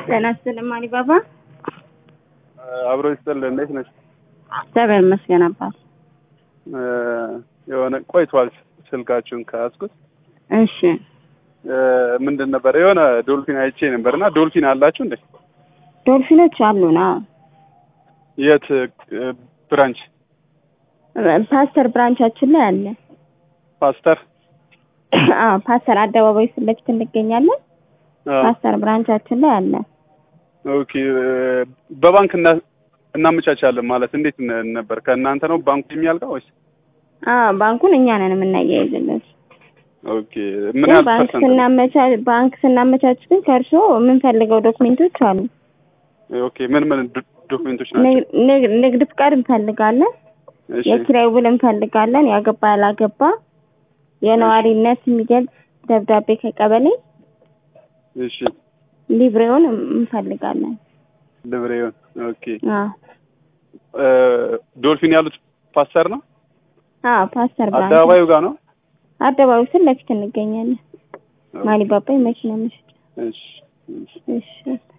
ጤና ይስጥልኝ አሊባባ። አብሮ ይስጥል። እንዴት ነሽ? እግዚአብሔር ይመስገን አባት። የሆነ ቆይቷል ስልካችሁን ከያዝኩት። እሺ ምንድን ነበር የሆነ ዶልፊን አይቼ ነበር እና ዶልፊን አላችሁ እንዴ? ዶልፊኖች አሉን። አዎ የት ብራንች? ፓስተር ብራንቻችን ላይ አለ። ፓስተር አዎ ፓስተር አደባባይ ፊት ለፊት እንገኛለን። አዎ። ፓስተር ብራንቻችን ላይ አለ። ኦኬ በባንክ እና እናመቻቻለን ማለት እንዴት ነ- ነበር? ከእናንተ ነው ባንኩ የሚያልቀው ወይስ? አዎ ባንኩን እኛ ነን የምናያይዝለት። ኦኬ ምን ግን ያህል ባንክ ፐርሰንት ነው? ስናመቻች ባንክ ስናመቻች ግን ከእርስዎ የምንፈልገው ዶክሜንቶች አሉ። ኦኬ ምን ምን ዶ- ዶክሜንቶች ናቸው? ንግ- ንግ- ንግድ ፍቃድ እንፈልጋለን። እሺ የኪራይ ውል እንፈልጋለን። ያገባ ያላገባ የነዋሪነት የሚገልጽ ደብዳቤ ከቀበሌ እሺ ሊብሬውን እንፈልጋለን። ልብሬውን ኦኬ አዎ እ ዶልፊን ያሉት ፓስተር ነው? አዎ ፓስተር ብራንች አደባባዩ ጋር ነው? አደባባዩ ፊት ለፊት እንገኛለን። ማሊባባ የመኪና መሸጫ። እሺ እሺ እሺ